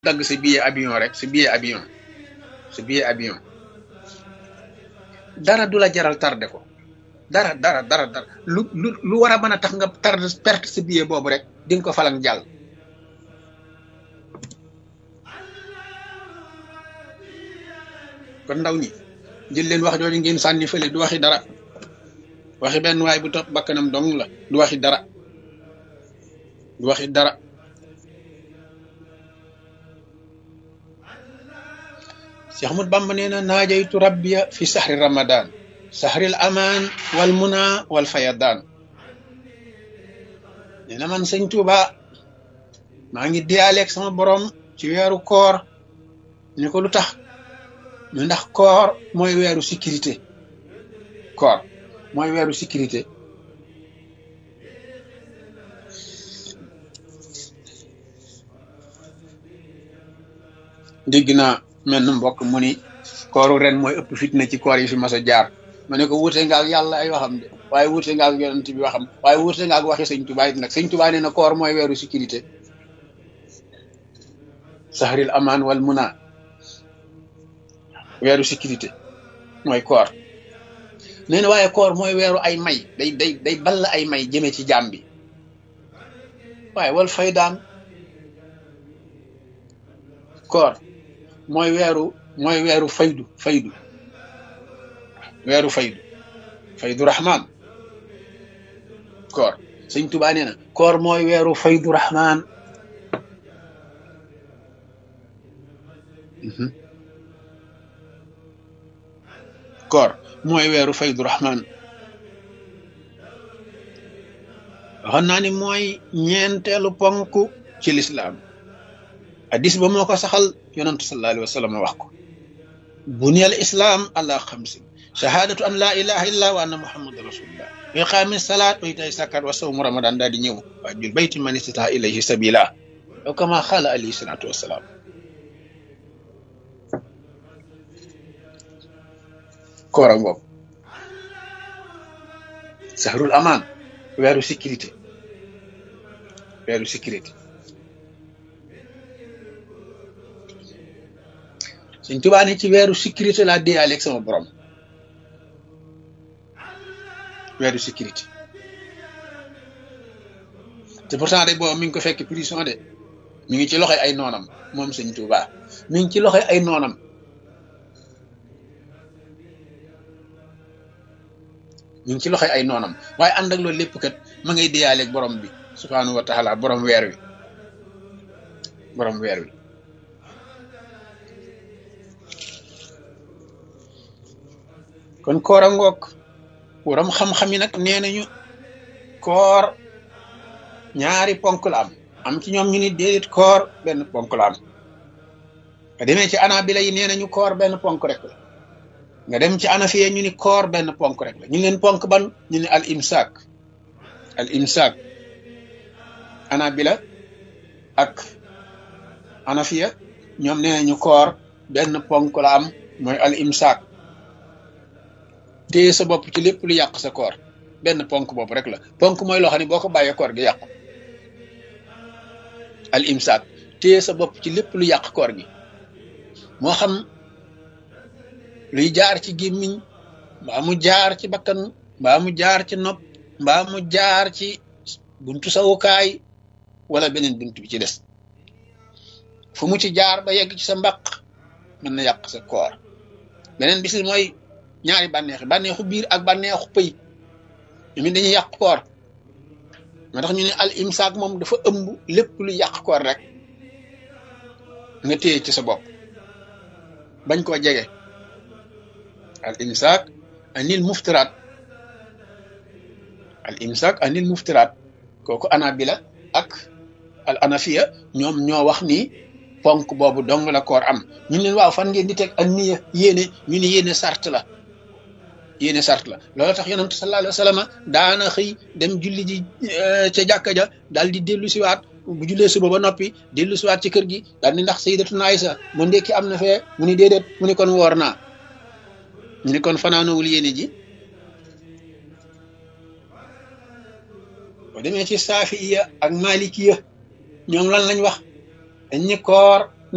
dagg sa billet avion rek sa billet avion sa billet avion dara du la jaral tardé ko dara dara dara dara lu lu lu war a mën a tax nga tardé perte sa billet boobu rek di nga ko falang jàll kon ndaw ñi jël leen wax jooju ngeen sànni fële du waxi dara waxi benn waay bu topp bakkanam dong la du waxi dara du waxi dara Cheikh Ahmad Bamba nee na naajaytu rabbiya fi sahri ramadan sahril aman wal muna wal fayadan nee na man sëñ Tuuba maa ngi diyaaleeg sama borom ci weeru koor ni ko lu tax ñu ndax koor mooy weeru sécurité koor mooy weeru sécurité dégg naa mel na mbokk mu ni kooru ren mooy ëpp fitna ci koor yi fi mas a jaar ma ne ko wuute nga ak yàlla ay waxam de waaye wuute nga ak yonent bi waxam waaye wuute nga ak waxi sëñ Tuubaa it nag sëñ Tuubaa nee na koor mooy weeru sécurité sahril aman wal muna weeru sécurité mooy koor nee na waaye koor mooy weeru ay may day day day ball ay may jëme ci jaam bi waaye wal faydaan koor mooy weeru mooy weeru faydu faydu weeru faydu faydu rahman koor sëñ Tuubaa nee na koor mooy weeru faydu rahman koor mooy weeru faydu rahman waxoon naa ni mooy ñeenteelu ponk ci lislaam hadis ba moo ko saxal yonantu sallallahu alayhi wa sallam wax ko buniyal islam ala xamsin shahadatu an la ilaha illa wa anna muhammadan rasulullah wa iqaami salaat wa itaay sakat wa sawmu ramadan daal di ñëw waa jul bayti man istata ilayhi sabila aw kama xaala alayhi salatu wasalaam koor a ngoog sahrul aman weeru sécurité weeru sécurité suñ tubaa ne ci weeru sécurité laa déyaale ak sama borom weeru sécurité te pourtant de boobu mi ngi ko fekk prison de mi ngi ci loxoy ay noonam moom sëñ tubaa mi ngi ci loxoy ay noonam mi ngi ci loxoy ay noonam waaye ànd ak loolu lépp kat ma ngay déyaale ak borom bi subhaanahu wa taala borom weer wi borom weer wi kon koor a ngoog waram xam-xam yi nag nee nañu koor ñaari ponk la am am ci ñoom ñu ni déedéet koor benn ponk la am nga demee ci anabila yi nee nañu koor benn ponk rek la nga dem ci anafiye ñu ni koor benn ponk rek la ñu leen ponk ban ñu ni al imsaak al imsaak anabila ak anafiya ñoom nee nañu koor benn ponk la am mooy al imsaak téye sa bopp ci lépp lu yàq sa koor benn ponk boobu rek la ponk mooy loo xam ne boo ko bàyyee koor gi yàqu al imsaak téye sa bopp ci lépp lu yàq koor gi moo xam luy jaar ci gémmiñ mbaa mu jaar ci bakkan mbaa mu jaar ci nopp mbaa mu jaar ci buntu sawukaay wala beneen buntu bi ci des fu mu ci jaar ba yegg ci sa mbaq mën na yàq sa koor beneen bis mooy ñaari bànneexi bànneexu biir ak bànneexu pëy ñu dañuy yàq koor moo tax ñu ne al imsaak moom dafa ëmb lépp lu yàq koor rek nga téye ci sa bopp bañ koo jege al imsaak anil muftiraat al imsaak anil muftiraat kooku anabila ak al anafiya ñoom ñoo wax ni ponk boobu dong la koor am ñu leen waaw fan ngeen di teg ak niya yéene ñu ne yéene sart la yéene sart la loolu tax yonent sallallahu alayhi wa sallam daana xëy dem julli ji ca jàkka ja daal di dellu siwaat bu jullee suba ba noppi dellu siwaat ci kër gi daal di ndax sayyidatuna Aysa mu ndekki am na fee mu ni déedéet mu ni kon woor naa mu ni kon fanaanowul yéene ji boo demee ci saafiya ak malikiya ñoom lan lañ wax dañ ni koor